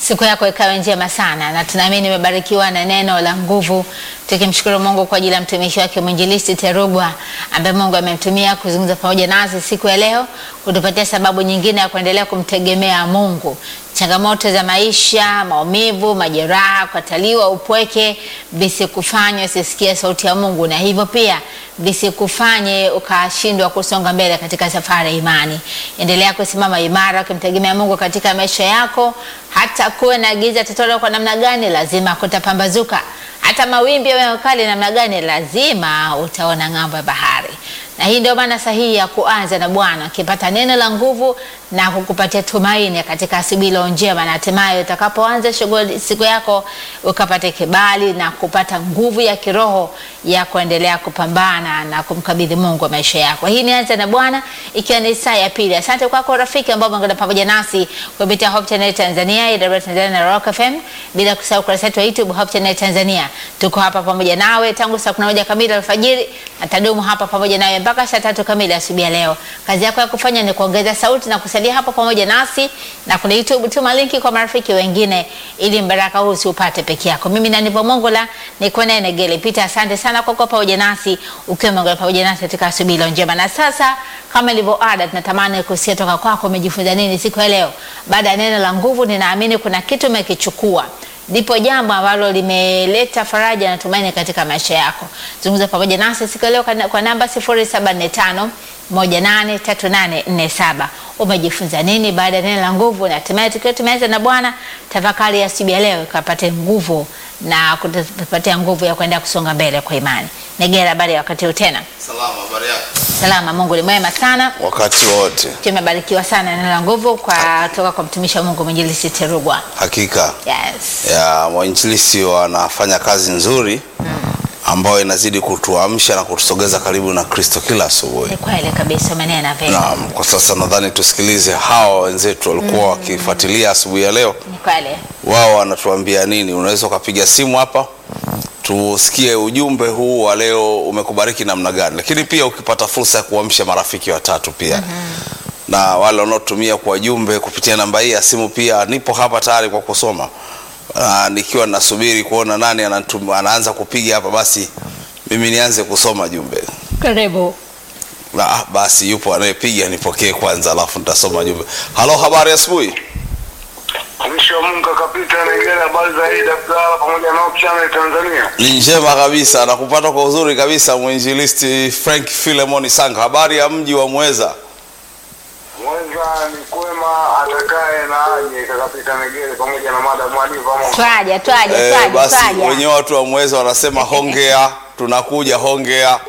Siku yako ikawe njema sana, na tunaamini imebarikiwa na neno la nguvu, tukimshukuru Mungu kwa ajili ya mtumishi wake mwinjilisti Terugwa ambaye Mungu amemtumia kuzungumza pamoja nasi siku ya leo, kutupatia sababu nyingine ya kuendelea kumtegemea Mungu. Changamoto za maisha, maumivu, majeraha, kukataliwa, upweke visikufanye usisikie sauti ya Mungu, na hivyo pia visikufanye ukashindwa kusonga mbele katika safari ya imani. Endelea kusimama imara ukimtegemea Mungu katika maisha yako, hata kuwe na giza totoro kwa namna gani, lazima kutapambazuka. Hata mawimbi yawe makali namna gani, lazima utaona ng'ambo ya bahari. Na hii ndio maana sahihi ya kuanza na Bwana, ukipata neno la nguvu na kukupatia tumaini katika asubuhi iliyo njema, na hatimaye utakapoanza shughuli siku yako ukapate kibali na kupata nguvu ya kiroho ya kuendelea kupambana na kumkabidhi Mungu wa maisha yako. Hii ni anza na Bwana, ikiwa ni saa ya pili. Asante kwako rafiki ambao umeungana pamoja nasi kupitia Hope Channel Tanzania, IW Tanzania na Rock FM, bila kusahau kurasa yetu ya YouTube Hope Channel Tanzania. Tuko hapa pamoja nawe tangu saa 11 kamili alfajiri na tadumu hapa pamoja nawe mpaka saa tatu kamili asubuhi ya leo. Kazi yako ya kufanya ni kuongeza sauti na kusalia hapo pamoja nasi, na kuna YouTube, tuma linki kwa marafiki wengine, ili mbaraka huu usiupate peke yako. Mimi na Nivo Mongola niko naye Negele Peter. Asante sana kwa kuwa pamoja nasi, ukiwa umeungana pamoja nasi katika asubuhi leo njema. Na sasa kama ilivyo ada, tunatamani kusikia toka kwako, umejifunza nini siku ya leo? Baada ya neno la nguvu, ninaamini kuna kitu umekichukua lipo jambo ambalo limeleta faraja na tumaini katika maisha yako. Zungumza pamoja nasi siku ya leo kwa namba 0745 183847. Umejifunza nini baada ya neno la nguvu? Na hatimaye tukiwa tumeanza na Bwana, tafakari ya asubuhi ya leo ikapate nguvu na kutupatia nguvu ya kuendelea kusonga mbele kwa imani. Negera, habari ya wakati huu tena? Salama, habari yako? Salama, Mungu ni mwema sana. Wakati wote. Tumebarikiwa sana neno la nguvu kwa toka kwa mtumishi wa Mungu Mwinjilisti Terugwa. Hakika Yes. ya wainjilisti wanafanya kazi nzuri ambayo inazidi kutuamsha na kutusogeza karibu na Kristo kila asubuhi. Ni kweli kabisa, umenena vema. Naam, kwa sasa nadhani tusikilize hawa wenzetu walikuwa wakifuatilia asubuhi ya leo, Ni kweli. wao wanatuambia nini. Unaweza ukapiga simu hapa tusikie ujumbe huu wa leo umekubariki namna gani, lakini pia ukipata fursa ya kuamsha marafiki watatu pia na wale wanaotumia kwa jumbe kupitia namba hii ya simu, pia nipo hapa tayari kwa kusoma. Aa, nikiwa nasubiri kuona nani anatum, anaanza kupiga hapa, basi mimi nianze kusoma jumbe. Karibu. Na, basi yupo anayepiga, nipokee kwanza, alafu nitasoma jumbe. Halo, habari ya asubuhi. Mtumishi wa Mungu akapita Negere, habari za hii Abdalla pamoja na Hope Channel Tanzania. Ni njema kabisa, nakupata kwa uzuri kabisa, mwinjilisti Frank Philemon Sanga. Habari ya mji wa Mweza? Mweza ni kwema, atakaye na aje. Kakapita Negere pamoja na mada mwalimu pamoja. Twaja, twaja, Eh, twaja, basi twaja. wenyewe watu wa Mweza wanasema hongea, tunakuja hongea.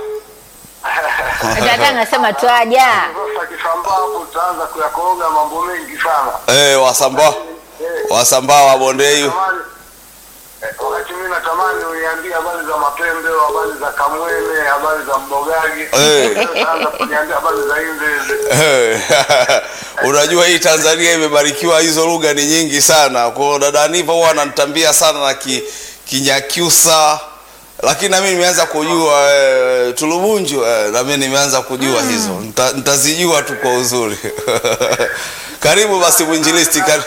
Nataka nasema twaja. Sasa kisambaa hapo utaanza kuyakoroga mambo mengi sana. Eh, wasambaa Eh, wasambaa wa Bondei. natamani- eh, wakati mimi natamani uniambie habari za mapembe, habari za kamwene, habari za mbogagi. Eh. Utaanza kuniambia habari za indeze. Eh, Unajua hii Tanzania imebarikiwa, hizo lugha ni nyingi sana. Kwa hiyo dada Niva huwa ananitambia sana na ki, Kinyakyusa, lakini na mimi nimeanza kujua eh, Tulubunju eh, na mimi nimeanza kujua hizo, Nita- nitazijua tu kwa uzuri. Karibu basi mwinjilisti, kar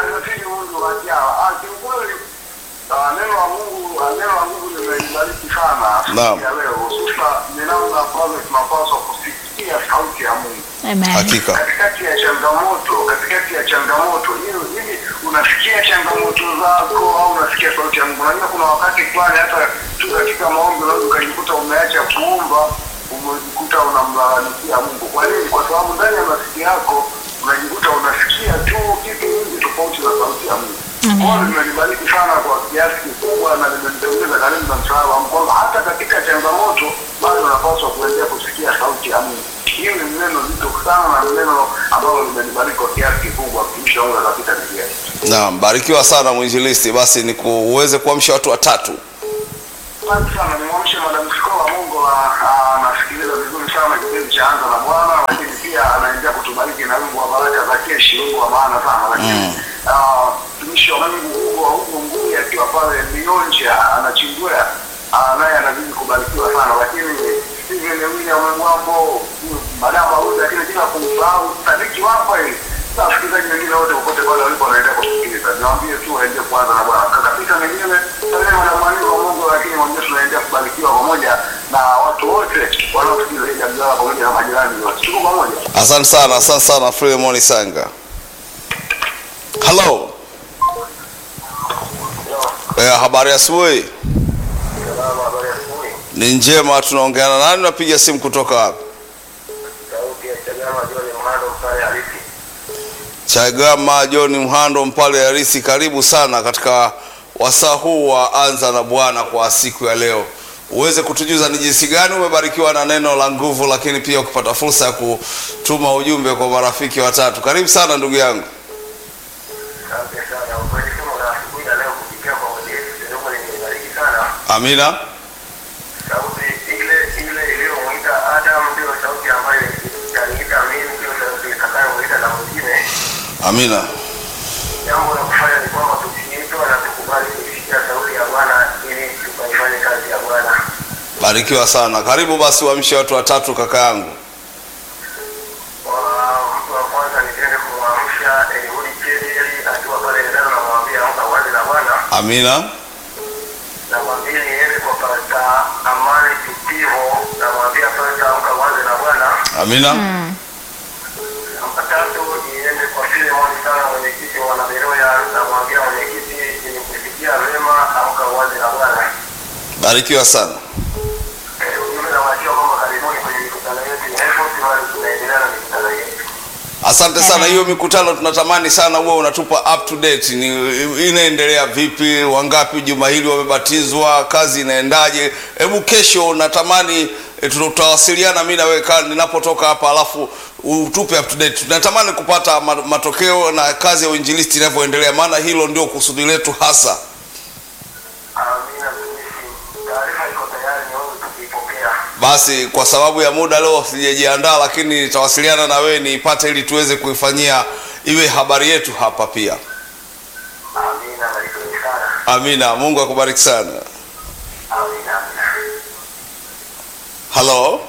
Neno la Mungu neno la Mungu limeibariki sana Naam. siku ya leo, hususa ni namna ambavyo tunapaswa kusikia sauti ya Mungu Amen. hakika katikati ya changamoto, katikati ya changamoto hiyo, hivi unasikia changamoto zako au unasikia sauti ya Mungu? Unajua kuna wakati fulani hata tu katika maombi unaweza ukajikuta umeacha kuomba, umejikuta unamlalamikia Mungu. Kwa nini? Kwa sababu ndani ya masikio yako unajikuta unasikia tu kitu nyingi tofauti na sauti ya Mungu. Kwa hiyo limenibariki sana kwa kiasi kikubwa na limenitengeza karibu na msalaba wa Mungu, kwamba hata katika changamoto bado unapaswa kuendelea kusikia sauti ya Mungu. Hili ni neno zito sana na ni neno ambalo limenibariki kwa kiasi kikubwa, mtumishi wangu akapita njia. naam, barikiwa sana mwinjilisti. Basi ni ku- uweze kuamsha watu watatu. Asante sana, nimwamshe Madam Skola Mungu, ah, anasikiliza vizuri sana kipindi cha Anza na Bwana, lakini pia anaendelea kutubariki na wimbo wa baraka za keshi, wimbo wa maana sana. Lakini ah, mtumishi wa Mungu Hugo wa Hugo Ngui akiwa pale Mionja anachimbwea, ah, naye anazidi kubarikiwa sana. Lakini Steven William Mwambo, Madam Auda, lakini bila kumsahau Sadiki Wapa na wasikilizaji wengine wote popote pale walipo wanaendelea kusikiliza. Niwaambie tu waendelee kwanza na Bwana. Kakapita mwenyewe salama na mwalimu wa Mungu, lakini mwambie tunaendelea kubarikiwa pamoja na watu wote wanaosikiliza hii jambo pamoja na majirani wote. Tuko pamoja. Asante sana, asante sana Filemon Sanga. Hello. Eh, habari ya asubuhi. Salama, habari ya asubuhi. Ni njema, tunaongea na nani? Napiga simu kutoka wapi? Sauti ya Chagama John Mhando Mpale Halisi. Chagama John Mhando Mpale Harisi, karibu sana katika wasaa huu wa Anza na Bwana kwa siku ya leo. Uweze kutujuza ni jinsi gani umebarikiwa na neno la nguvu, lakini pia ukipata fursa ya kutuma ujumbe kwa marafiki watatu. Karibu sana ndugu yangu. Asante sana. Ukweli kama una asubuhi ya leo kupitia kwa Mwenyezi Mungu nimebariki sana. Amina. Sauti ile ile iliyomuita Adam ndio sauti ambayo itaniita mimi, ndio sauti itakayomuita na mwingine. Amina. Jambo la kufanya ni kwamba tusiitwa na tukubali kuisikia sauti ya Bwana ili tukaifanye kazi ya Bwana. Barikiwa sana. Karibu basi uamshe watu watatu kaka yangu. Kwa mtu wa kwanza nitende kumwamsha Eliudi Chedeli akiwa pale Ndano, namwambia amka uanze na Bwana. Amina. Namwambia niende kwa Pasta Amani Kitivo, namwambia Pasta amka uanze na Bwana. Amina. Namba tatu niende kwa Filemon sana mwenyekiti wa wanaberoya, namwambia mwenyekiti nimekusikia vema, amka uanze na Bwana. Barikiwa sana. Eh, Ujumbe nawachia kwamba karibuni kwenye mikutano yetu ya Airport, bado tunaendelea na mikutano yetu. Asante sana. Hiyo mikutano tunatamani sana uwe unatupa up to date, ni inaendelea vipi, wangapi juma hili wamebatizwa, kazi inaendaje? Hebu kesho natamani e, tutawasiliana mimi na wewe ka- ninapotoka hapa, alafu utupe up to date. Tunatamani kupata ma- matokeo na kazi ya uinjilisti inavyoendelea, maana hilo ndio kusudi letu hasa. Amina mtumishi, taarifa iko tayari, ni wewe tukiipokea. Basi kwa sababu ya muda leo sijajiandaa, lakini nitawasiliana na wewe niipate, ili tuweze kuifanyia iwe habari yetu hapa pia. Amina, barikeni sana. Amina. Mungu akubariki sana. Amina, amina. Halo,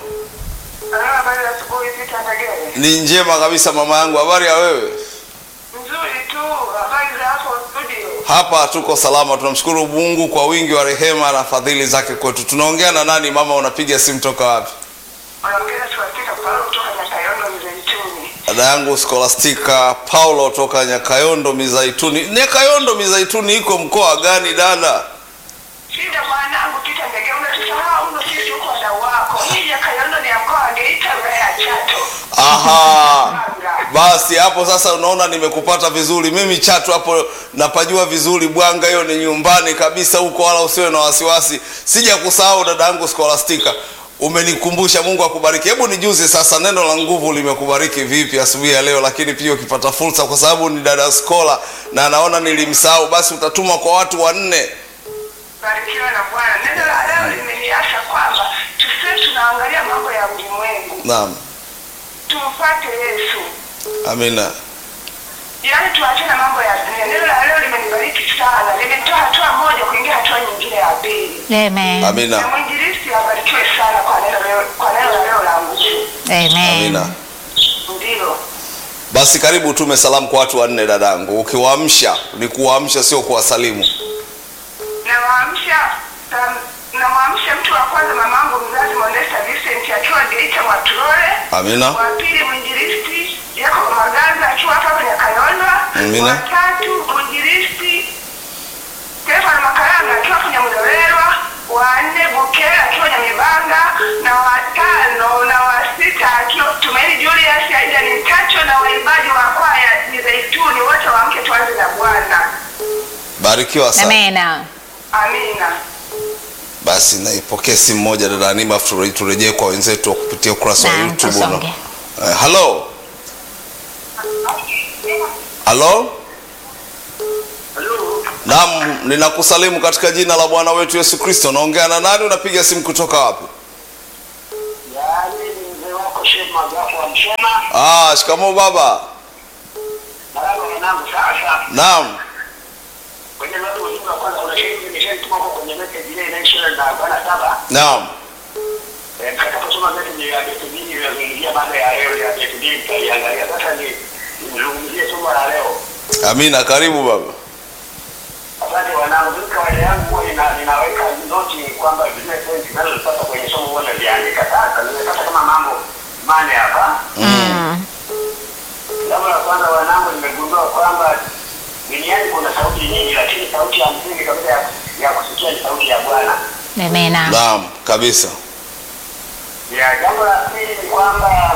Habari ya asubuhi Peter Ndagere. ni njema kabisa mama yangu, habari ya wewe? Nzuri tu, habari za hapo studio. Hapa tuko salama, tunamshukuru Mungu kwa wingi wa rehema na fadhili zake kwetu. Tunaongea na nani mama? Unapiga simu toka wapi? Wanaongea tuwafika Paulo kutoka Nyakayondo Mzeituni. Dada yangu Scholastica Paulo toka Nyakayondo Mizaituni. Nyakayondo Mizaituni iko mkoa gani dada? Shida mwanangu Peter Ndagere, unatusahau uno sisi huko wadau wako. Hii Nyakayondo ni ya mkoa wa Geita wilaya ya Chato. Aha, basi hapo sasa unaona nimekupata vizuri. Mimi Chato hapo napajua vizuri, Bwanga hiyo ni nyumbani kabisa huko, wala usiwe na wasiwasi. Sija kusahau dada yangu Scholastica, umenikumbusha. Mungu akubariki. Hebu nijuze sasa, neno la nguvu limekubariki vipi asubuhi ya leo? Lakini pia ukipata fursa, kwa sababu ni dada Skola na naona nilimsahau, basi utatuma kwa watu wanne. Barikiwa na Bwana. Neno la leo limeniasa kwamba tusiwe tunaangalia mambo ya ulimwengu. Naam, Tumfuate Yesu. amina. Yaani tuachane na mambo ya dunia. Neno la leo limenibariki sana. Limenitoa hatua moja kuingia hatua nyingine ya pili. Amen. Amina, Na mwinjilisti abarikiwe sana kwa neno leo, kwa neno la leo la nguvu. Amen. amina. Ndio. Basi karibu utume salamu kwa watu wanne dadangu. Ukiwaamsha ni kuwaamsha, sio kuwasalimu. Nawaamsha tam- namwamsha mtu wa kwanza mamangu mzazi Modesta Vincent akiwa Geita Mwatulole. Amina, Wa pili mwinjilisti Jacob Magaza akiwa hapa kwenye Kayonda. Amina. Wa tatu mwinjilisti Stefano Makaranga akiwa kwenye Mlolelwa. Wa nne Bukera akiwa Nyamibanga na wa tano na wa sita akiwa Tumaini Julius Aida ni Tacho na waimbaji wa kwaya ni Zaituni wote waamke tuanze na Bwana. barikiwa sana. Amena. Amina. Basi naipokea simu moja dada Anima, afu ture- turejee kwa wenzetu wa kupitia ukurasa wa Naam, YouTube. tusonge. Eh, halo halo, Halo, naam, ninakusalimu katika jina la Bwana wetu Yesu Kristo. Naongea na nani? Unapiga simu kutoka wapi? yaani ni mzee wako Sheikh Magafu wa Mshema. Ah, shikamoo baba. Marahaba mwanangu, sasa Naam, kwenye watu ujumbe wa kwanza kuna shehe nimeshaituma huko kwenye message ile inaisha na bwana saba. naam, Eh, Mtakaposoma message ya Betubini inazungumzia baada ya leo ya Betubini tutaiangalia. Sasa ni nizungumzie somo la leo. Amina, karibu baba. Asante wanangu, mimi kawaida yangu huwa nina- ninaweka noti kwamba zile pointi zinazopata kwenye somo huwa naziandika. Sasa nimepata kama mambo mane hapa. Jambo la kwanza wanangu, nimegundua kwamba duniani kuna sauti nyingi, lakini sauti ya msingi kabisa ya, ya kusikia ni sauti ya Bwana. Amina. Naam, kabisa. Ya jambo la pili ni kwamba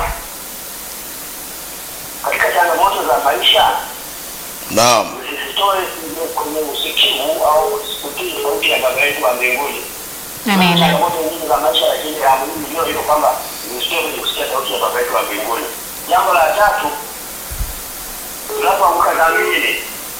katika changamoto za maisha Naam, usisitoe kwenye usikivu au kutii sauti ya Baba yetu wa mbinguni. Amina. changamoto nyingi za maisha, lakini la muhimu ndio hilo kwamba usitoe kwenye kusikia sauti ya Baba yetu wa mbinguni. Jambo la tatu, tunapoanguka dhambini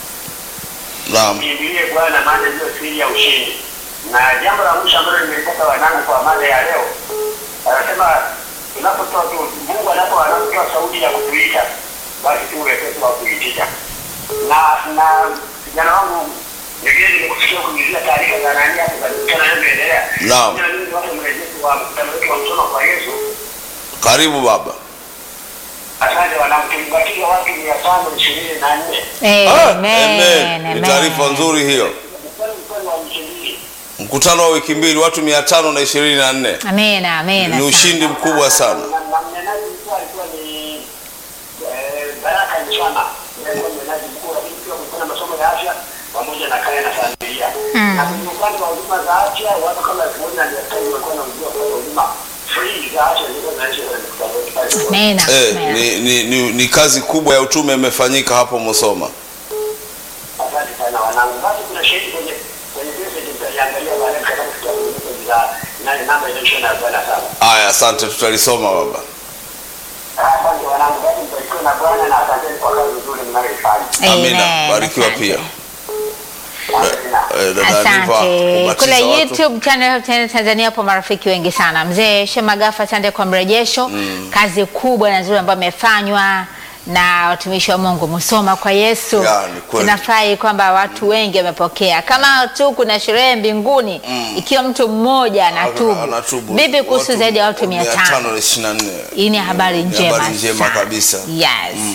naam, kimbilie Bwana, maana ndio siri ya ushindi. Na jambo la mwisho ambalo nimelipata wanangu kwa mada ya leo, anasema tunapotoa tu, Mungu anapo anapotoa sauti ya kutuita, basi tu wepesi wa kuitika. Na na kijana wangu Negeri, nimekusikia kuulizia taarifa za nani hapo za mkutano unaoendelea. Naam. Jana mimi ni watu mrejesho wa mkutano wetu wa msono kwa Yesu. karibu baba. Asante wanangu, tulibatiza watu mia tano ishirini na nne. Ah, Amen. Ni taarifa nzuri hiyo. Mkutano mkutano wa wiki mbili. Mkutano wa wiki mbili, watu mia tano na ishirini na nne. Amina. Amina. Ni ushindi mkubwa sana. Na- na mnenaji mkuu alikuwa ni eh, Baraka Nchama, ndiye alikuwa mnenaji mkuu, lakini pia kulikuwa na masomo ya afya pamoja na kaya na familia. Na kwenye upande wa huduma za afya, watu kama elfu moja na mia tano walikuwa wanaujua kupata huduma free za afya zilizo zinaisha kwenye mkutano wetu pale. Amina. Eh, Amina. ni, ni, ni, ni kazi kubwa ya utume imefanyika hapo Musoma. Asante sana wanangu. Basi kuna shahidi kwenye kwenye message mtaiangalia baadaye mtakapofikia kwenye message za nane namba inayoisha na arobaini na saba. Aya, asante, tutalisoma baba. Asante wanangu, basi mbarikiwe na Bwana na asanteni kwa kazi nzuri mnayoifanya. Amina, Amen. barikiwa Asante. pia. Asante. Eh, dada Aniva, Asante. kubatiza Kule watu. YouTube channel Hope Channel Tanzania hapo marafiki wengi sana. Mzee Shema Gafa, asante kwa mrejesho. Kazi kubwa na nzuri ambayo imefanywa na watumishi wa Mungu Musoma kwa Yesu. Ya, ni kweli. Tunafurahi kwamba watu wengi wamepokea. Kama tu kuna sherehe mbinguni ikiwa mtu mmoja anatubu. Anatubu. Vipi kuhusu Watu zaidi ya watu 500? 524. Hii ni habari Ni njema, habari njema sana. kabisa. Yes.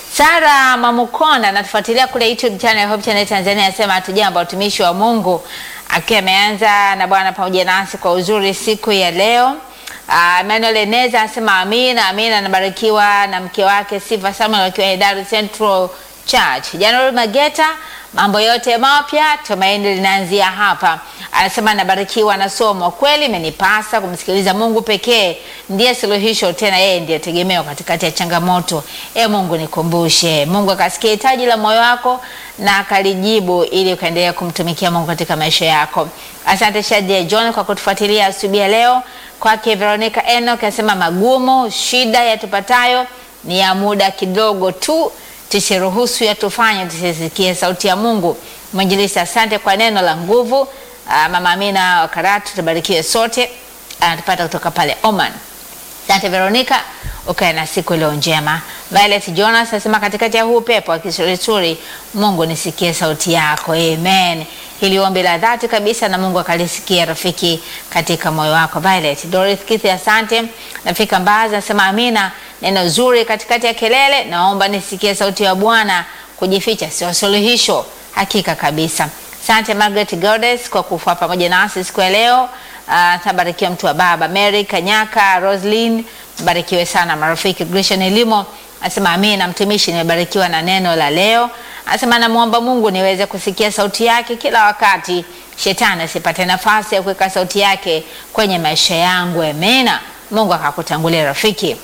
Sara Mamukonda anatufuatilia kule YouTube channel Hope Channel Tanzania anasema hatujambo watumishi wa Mungu akiwa ameanza na Bwana pamoja nasi kwa uzuri siku ya leo. Uh, Emmanuel Eneza anasema amina amina, anabarikiwa na mke wake Sifa Samuel wakiwa Hedaru Central Church. January Mageta, mambo yote mapya, tumaini linaanzia hapa. Anasema anabarikiwa na somo. Kweli imenipasa kumsikiliza Mungu pekee, ndiye suluhisho, tena yeye ndiye tegemeo katikati ya changamoto. E Mungu, nikumbushe. Mungu akasikia hitaji la moyo wako na akalijibu, ili ukaendelea kumtumikia Mungu katika maisha yako. Asante Shadia John kwa kutufuatilia asubuhi ya leo. Kwake Veronica Enoch anasema magumu, shida yatupatayo ni ya muda kidogo tu, tusiruhusu yatufanye tusisikie sauti ya Mungu. Mwinjilisi, asante kwa neno la nguvu. Ah, Mama Amina wa Karatu, tubarikiwe sote. Anatupata kutoka pale Oman. Asante Veronica, ukae na siku iliyo njema. Violet Jonas anasema katikati ya huu pepo wa kisurisuri, Mungu nisikie sauti yako. Amen. Hili ombi la dhati kabisa na Mungu akalisikia rafiki katika moyo wako. Violet Doris Kithi, asante. Nafika Mbazi anasema amina, neno zuri katikati ya kelele, naomba nisikie sauti ya Bwana. Kujificha sio suluhisho, hakika kabisa. Asante Margaret Godes kwa kufa pamoja nasi siku ya leo. Uh, tabarikiwa mtu wa baba Mary Kanyaka, Roslyn, barikiwe sana marafiki. Grishan Elimo anasema amina, mtumishi, nimebarikiwa na neno la leo. Anasema namwomba Mungu niweze kusikia sauti yake kila wakati, shetani asipate nafasi ya kuweka sauti yake kwenye maisha yangu. Amina. Mungu akakutangulia rafiki.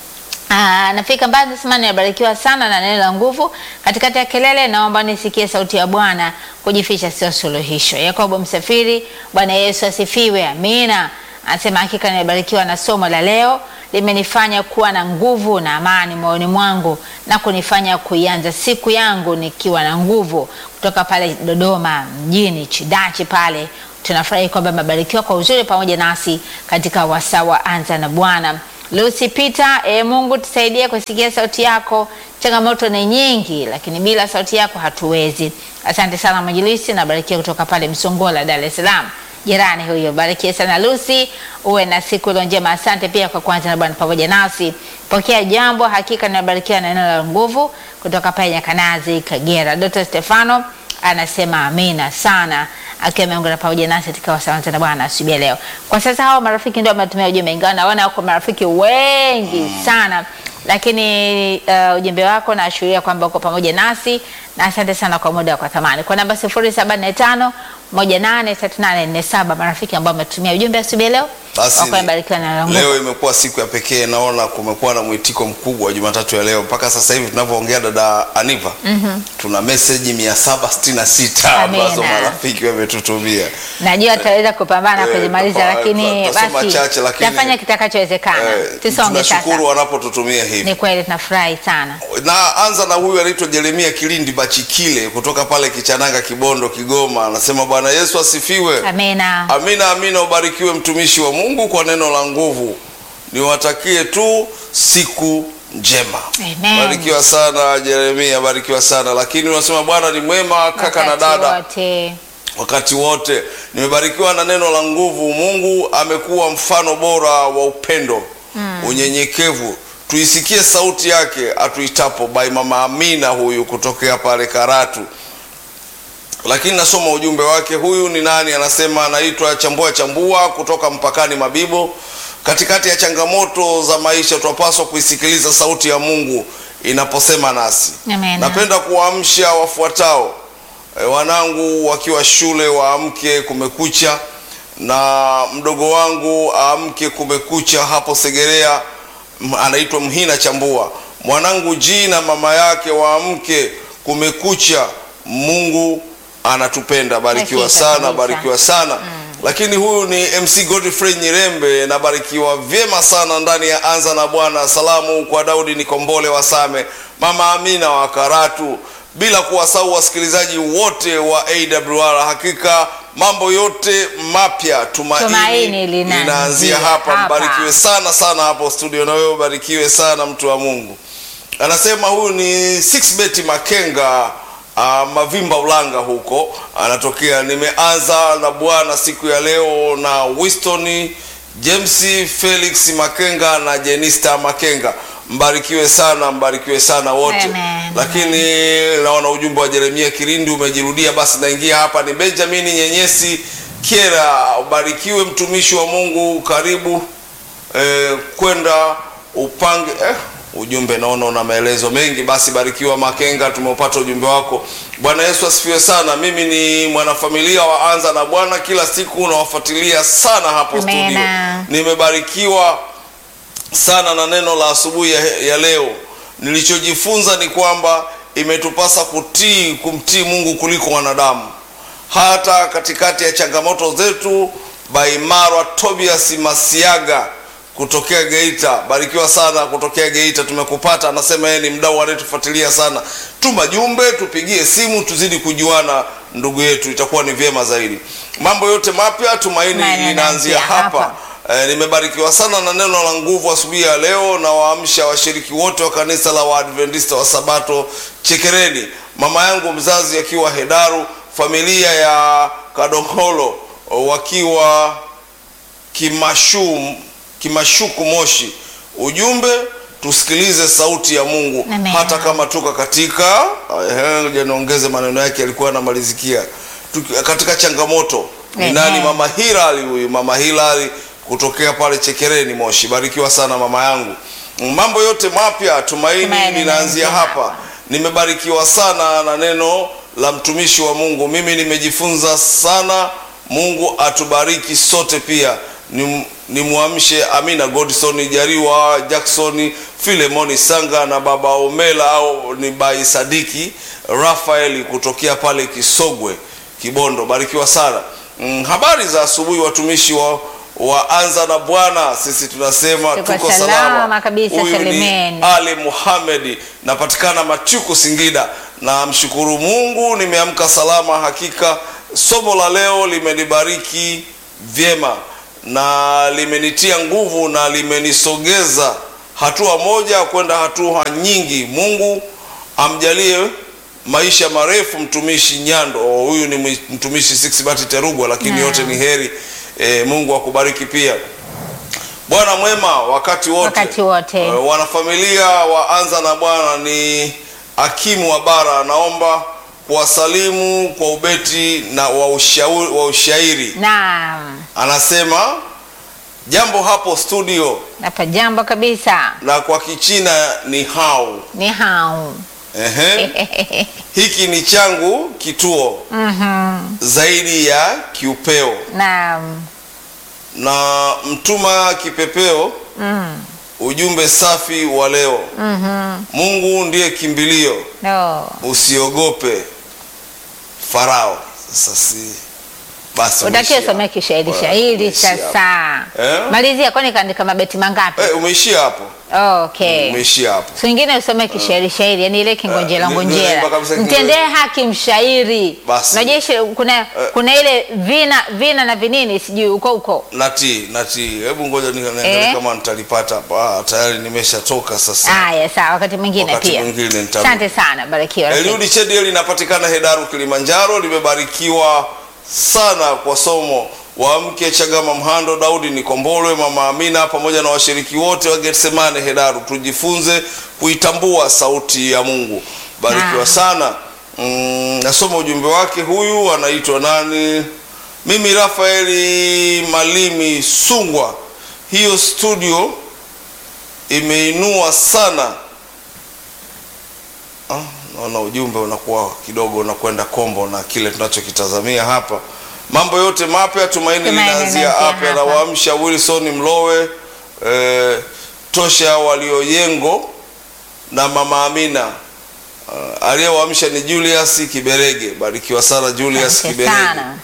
Ah, nafika mbali nasema nimebarikiwa sana na neno la nguvu katikati ya kelele, naomba nisikie sauti ya Bwana. Kujificha sio suluhisho. Yakobo Msafiri, Bwana Yesu asifiwe, amina. Anasema hakika nimebarikiwa na somo la leo, limenifanya kuwa na nguvu na amani moyoni mwangu na kunifanya kuianza siku yangu nikiwa na nguvu. Kutoka pale Dodoma mjini Chidachi pale, tunafurahi kwamba amebarikiwa kwa uzuri pamoja nasi katika wasawa anza na Bwana. Lucy Peter, e Mungu tusaidie kusikia sauti yako. Changamoto ni nyingi, lakini bila sauti yako hatuwezi. Asante sana mwinjilisti, nabarikiwa kutoka pale Msongola, Dar es Salaam. jirani huyo. Barikiwe sana Lucy, uwe na siku iliyo njema. Asante pia kwa kuanza na Bwana pamoja nasi. Pokea jambo, hakika nimebarikiwa na neno la nguvu kutoka pale Nyakanazi, Kagera. Dr. Stefano anasema amina sana akiwa ameungana pamoja nasi katika wasawanza na Bwana asubuhi ya leo. Kwa sasa hao marafiki ndio wametumia ujumbe, ingawa naona wako marafiki wengi sana, lakini uh, ujumbe wako naashiria kwamba uko pamoja nasi na asante sana kwa muda wako thamani. Kwa namba 0745 183847 marafiki ambao wametumia ujumbe asubuhi ya leo Basi wako wamebarikiwa na neno la leo Mungu. imekuwa siku ya pekee, naona kumekuwa na mwitiko mkubwa Jumatatu ya leo. Mpaka sasa hivi tunavyoongea, dada Aniva, tuna meseji mia saba sitini na sita Amina. ambazo marafiki wametutumia. Najua tutaweza kupambana Eh, kuzimaliza, tapa- lakini tutasoma basi chache, lakini- tafanya kitakachowezekana. Eh, Tusonge sasa. tunashukuru wanapotutumia hivi. Ni kweli tunafurahi sana. na anza na huyu anaitwa Jeremia Kilindi Bachikile kutoka pale Kichananga, Kibondo, Kigoma. Anasema Bwana Yesu asifiwe. Amina. Amina, amina. Ubarikiwe mtumishi wa Mungu kwa neno la nguvu. Niwatakie tu siku njema. Amen. Barikiwa sana Jeremia, barikiwa sana lakini unasema Bwana ni mwema, kaka na Wakati dada wote. wakati wote. Nimebarikiwa na neno la nguvu. Mungu amekuwa mfano bora wa upendo, unyenyekevu. Tuisikie sauti yake atuitapo. By mama Amina huyu kutokea pale Karatu. Lakini nasoma ujumbe wake. Huyu ni nani? Anasema anaitwa Chambua Chambua kutoka mpakani Mabibo. Katikati ya changamoto za maisha, tunapaswa kuisikiliza sauti ya Mungu inaposema nasi. Amen. Napenda kuwaamsha wafuatao e, wanangu wakiwa shule waamke, kumekucha, na mdogo wangu aamke, kumekucha hapo Segerea, m- anaitwa Mhina Chambua. Mwanangu G na mama yake waamke, kumekucha, Mungu anatupenda. Barikiwa Hakika sana, kabisa. barikiwa sana. Lakini huyu ni MC Godfrey Nyirembe, nabarikiwa vyema sana ndani ya Anza na Bwana. Salamu kwa Daudi Nikombole wa Same, mama Amina wa Karatu, bila kuwasahau wasikilizaji wote wa AWR. Hakika mambo yote mapya, tumaini, Tumaini linaanzia linaanzia hapa. hapa. Mbarikiwe sana sana hapo studio, na wewe ubarikiwe sana mtu wa Mungu. Anasema huyu ni Sixbet Makenga uh, Mavimba Ulanga huko anatokea. Nimeanza na Bwana siku ya leo na Winston James Felix Makenga na Jenista Makenga. Mbarikiwe sana, mbarikiwe sana wote. Amen. Lakini naona ujumbe wa Jeremia Kirindi umejirudia, basi naingia hapa. Ni Benjamin Nyenyesi Kiera, ubarikiwe mtumishi wa Mungu, karibu eh, kwenda upange eh, ujumbe naona una maelezo mengi. Basi barikiwa Makenga, tumeupata ujumbe wako. Bwana Yesu asifiwe sana. Mimi ni mwanafamilia wa Anza na Bwana, kila siku nawafuatilia sana hapo studio. Amena. Nimebarikiwa sana na neno la asubuhi ya, ya leo. Nilichojifunza ni kwamba imetupasa kutii kumtii Mungu kuliko wanadamu hata katikati ya changamoto zetu. Baimarwa Tobias Masiaga kutokea Geita, barikiwa sana kutokea Geita, tumekupata. Anasema yeye ni mdau anayetufuatilia sana. Tuma jumbe, tupigie simu, tuzidi kujuana ndugu yetu, itakuwa ni vyema zaidi. Mambo yote mapya, tumaini Tumaini linaanzia linaanzia hapa. hapa. Eh, nimebarikiwa sana na neno la nguvu asubuhi ya leo na waamsha washiriki wote wa kanisa la Waadventista wa Sabato Chekereni, mama yangu mzazi akiwa Hedaru, familia ya Kadoholo wakiwa Kimashu, Kimashuku Moshi. Ujumbe, tusikilize sauti ya Mungu Amen. hata kama tuko katika eh, ngoja niongeze maneno yake, alikuwa anamalizikia Tuki- katika changamoto. Ni Amen. nani? Mama Hilali huyu, mama Hilali kutokea pale Chekereni Moshi. Barikiwa sana mama yangu. Mambo yote mapya, tumaini Tumaini linaanzia linaanzia hapa. hapa. Nimebarikiwa sana na neno la mtumishi wa Mungu. Mimi nimejifunza sana. Mungu atubariki sote pia. Nim- Nimwamshe Amina Godson Jariwa Jackson Filemoni Sanga na baba Omela au ni Bai Sadiki Rafaeli kutokea pale Kisogwe Kibondo. Barikiwa sana. Mm, habari za asubuhi watumishi wa wa Anza na Bwana, sisi tunasema Tuko tuko salama salama kabisa, Huyu ni salimeni. Ali Muhamedi, napatikana Machuku Singida. Na mshukuru Mungu nimeamka salama. Hakika somo la leo limenibariki vyema na limenitia nguvu na limenisogeza hatua moja kwenda hatua nyingi. Mungu amjalie maisha marefu mtumishi Nyando. Oh, Huyu ni mwi- mtumishi Sixbert Terugwa, lakini Naam. yote ni heri. E, Mungu akubariki pia. Bwana mwema wakati wote, Wakati wote. Eh, wanafamilia waanza na Bwana ni hakimu wa bara, naomba kuwasalimu kwa ubeti na wa ushauri, wa ushairi. Naam, Anasema jambo hapo studio, hapa jambo kabisa na kwa Kichina ni hao. ni hao Ehe. Hiki ni changu kituo zaidi ya kiupeo Naam, na mtuma kipepeo ujumbe safi wa leo. Mungu ndiye kimbilio, no. usiogope Farao. Sasa si basi, Utakiwa umeishia usomee kishairi hapo. shairi Umeishia hapo. sasa. Eh? Malizia, kwani kaandika mabeti mangapi? Eh, umeishia hapo, Okay. umeishia hapo. So ingine usome kishairi shairi, yani ile kingonjera Eh, ni- ngonjera. nimeimba kabisa kingonjera. Mtendee haki mshairi. Basi. Unajua ishi- kuna kuna ile vina vina na vinini sijui uko uko. Nati, nati, hebu ngoja ni- niangalie Eh? kama nitalipata hapa. Ah, tayari nimeshatoka sasa. Haya, sawa, wakati mwingine Wakati pia. mwingine nitarudi. Asante sana, barikiwa. rafiki. Eliudi Chediel linapatikana Hedaru, Kilimanjaro. Limebarikiwa sana kwa somo wa mke Chagama Mhando, Daudi Nikombolwe, Mama Amina pamoja na washiriki wote wa Getsemane Hedaru. Tujifunze kuitambua sauti ya Mungu. Barikiwa Ah. sana. Mm, nasoma ujumbe wake. Huyu anaitwa nani? Mimi Rafaeli Malimi Sungwa. Hiyo studio imeinua sana Ah, naona ujumbe unakuwa kidogo unakwenda kombo na kile tunachokitazamia hapa. Mambo yote mapya, tumaini Tumaini linaanzia linaanzia hapa. hapa. Nawaamsha Wilson Mlowe, eh, Tosha Walioyengo na Mama Amina. Uh, aliyewaamsha ni Julius Kiberege. Barikiwa sana Julius Asante Kiberege. sana.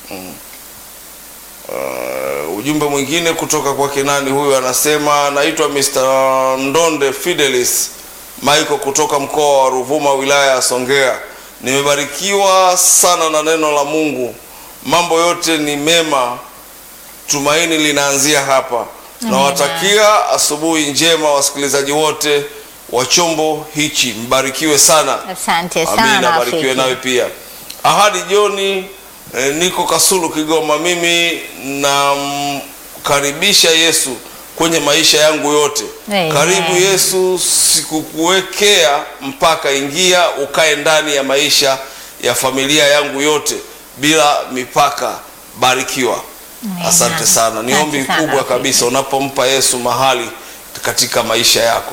Uh, ujumbe mwingine kutoka kwake nani huyu anasema naitwa Mr. Ndonde Fidelis Michael kutoka mkoa wa Ruvuma wilaya ya Songea nimebarikiwa sana na neno la Mungu mambo yote ni mema tumaini linaanzia hapa nawatakia asubuhi njema wasikilizaji wote wa chombo hichi mbarikiwe sana Asante Amina, sana. barikiwe rafiki. nawe pia. Ahadi Joni, eh, niko Kasulu Kigoma. Mimi namkaribisha Yesu kwenye maisha yangu yote. Amen. Karibu Yesu, sikukuwekea mpaka, ingia ukae ndani ya maisha ya familia yangu yote bila mipaka. Barikiwa. Amen. Asante sana. Ni Asante ombi sana, kubwa rafiki. kabisa unapompa Yesu mahali katika maisha yako.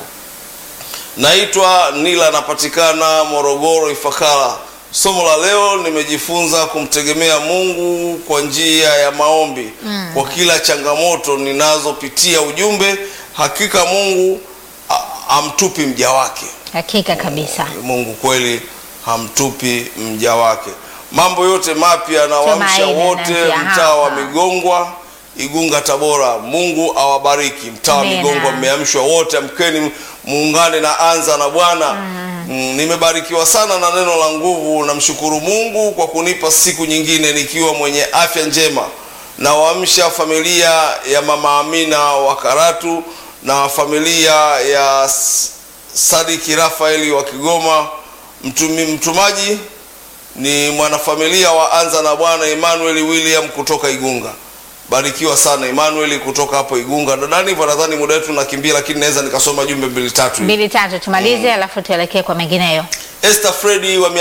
Naitwa Nila, napatikana Morogoro, Ifakara. Somo la leo nimejifunza kumtegemea Mungu kwa njia ya maombi kwa kila changamoto ninazopitia. Ujumbe, hakika Mungu a- hamtupi mja wake. Hakika kabisa. Mungu kweli hamtupi mja wake. Mambo yote mapya nawaamsha Tumaini wote linaanzia mtaa wa hapa. Migongwa, Igunga, Tabora. Mungu awabariki. Mtaa wa Amina. Migongwa mmeamshwa wote, amkeni muungane na anza na Bwana. Mm, nimebarikiwa sana na neno la nguvu. Namshukuru Mungu kwa kunipa siku nyingine nikiwa mwenye afya njema. Nawaamsha familia ya Mama Amina wa Karatu na familia ya S- Sadiki Rafaeli wa Kigoma. Mtumi, mtumaji ni mwanafamilia wa Anza na Bwana Emmanuel William kutoka Igunga. Barikiwa sana Emmanuel kutoka hapo Igunga. Nadhani hivyo, nadhani muda wetu nakimbia, lakini naweza nikasoma jumbe mbili tatu. hivi. Mbili tatu tumalize, alafu tuelekee kwa mengineyo. Esther Fredi wa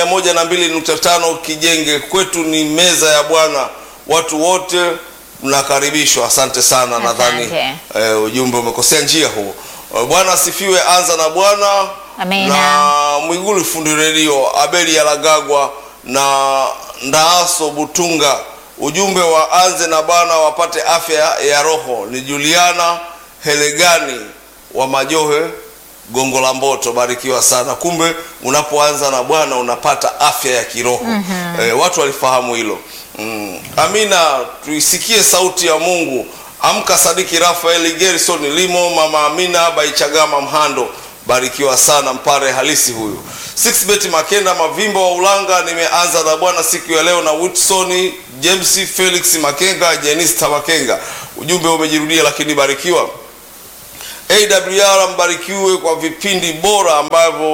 102.5 Kijenge, kwetu ni meza ya Bwana, watu wote mnakaribishwa. Asante sana, Asante. nadhani eh, ujumbe umekosea njia huo. Eh, Bwana asifiwe. Anza na Bwana Amina. na Mwigulu fundi redio Abeli Yalagagwa na Ndaaso Butunga, ujumbe wa anze na Bwana wapate afya ya roho. Ni Juliana Helegani wa Majohe Gongo la Mboto, barikiwa sana. Kumbe unapoanza na Bwana unapata afya ya kiroho. Eh, watu walifahamu hilo. Mm. Amina, tuisikie sauti ya Mungu. Amka Sadiki Rafaeli Gerson Limo, Mama Amina Baichagama Mhando, barikiwa sana, mpare halisi huyu. Sixbet Makenda Mavimbo wa Ulanga, nimeanza na Bwana siku ya leo na Whitson James Felix Makenga, Jenista Makenga. Ujumbe umejirudia lakini barikiwa. AWR mbarikiwe kwa vipindi bora ambavyo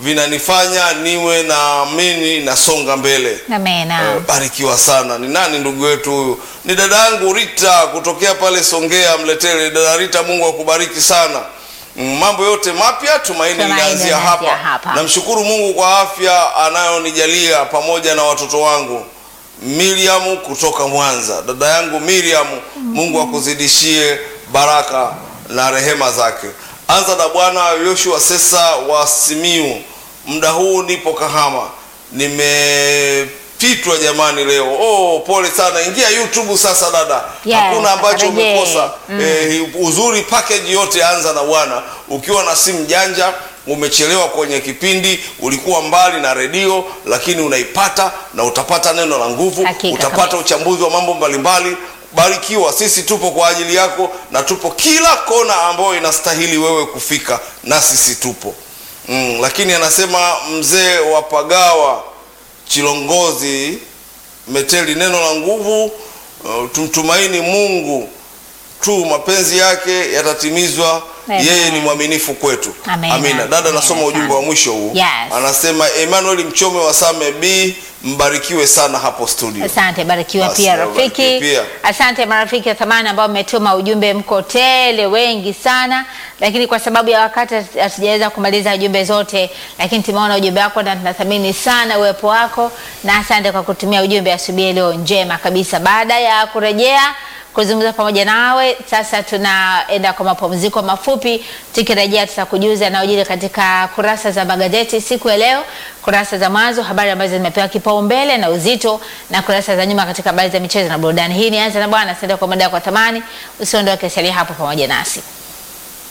vinanifanya niwe naamini nasonga mbele. Amena. Eh, barikiwa sana. Ni nani ndugu yetu huyu? Ni dada yangu Rita kutokea pale Songea Mletele. Dada Rita, Mungu akubariki sana. Mm, Mambo yote mapya tumaini Tumaini linaanzia linaanzia hapa. hapa. Namshukuru Mungu kwa afya anayonijalia pamoja na watoto wangu. Miriam kutoka Mwanza, dada yangu Miriam, Mungu akuzidishie baraka na rehema zake. Anza na Bwana Yoshua Sesa wa Simiu, muda huu nipo Kahama, nimepitwa jamani leo. Oh, pole sana. Ingia YouTube sasa dada, Yes, hakuna ambacho rejee. umekosa. Eh, uzuri package yote anza na Bwana. Ukiwa na simu janja umechelewa kwenye kipindi, ulikuwa mbali na redio, lakini unaipata na utapata neno la nguvu, Hakika utapata kabisa. uchambuzi wa mambo mbalimbali. Barikiwa, sisi tupo kwa ajili yako na tupo kila kona ambayo inastahili wewe kufika, na sisi tupo mm, lakini anasema mzee wa Pagawa Chilongozi Meteli, neno la nguvu. Uh, tumtumaini Mungu tu, mapenzi yake yatatimizwa. Amen. Yeye ni mwaminifu kwetu. Amen. Amina. Dada, Amen. nasoma ujumbe wa mwisho huu. Yes. Anasema Emmanuel Mchome wa Same B, mbarikiwe sana hapo studio. Asante, barikiwa Basi, pia na rafiki. ubarikiwe pia. Asante marafiki wa thamani ambao mmetuma ujumbe, mko tele wengi sana, lakini kwa sababu ya wakati hatujaweza kumaliza jumbe zote, lakini tumeona ujumbe wako na tunathamini sana uwepo wako, na asante kwa kutumia ujumbe asubuhi leo njema kabisa. Baada ya kurejea kuzungumza pamoja nawe, sasa tunaenda kwa mapumziko mafupi. Tukirejea tutakujuza yanayojiri katika kurasa za magazeti siku ya leo, kurasa za mwanzo, habari ambazo zimepewa kipaumbele na uzito, na kurasa za nyuma katika habari za michezo na burudani. Hii ni Anza na Bwana, asante kwa muda wako wa thamani. Usiondoke, salia hapo pamoja nasi.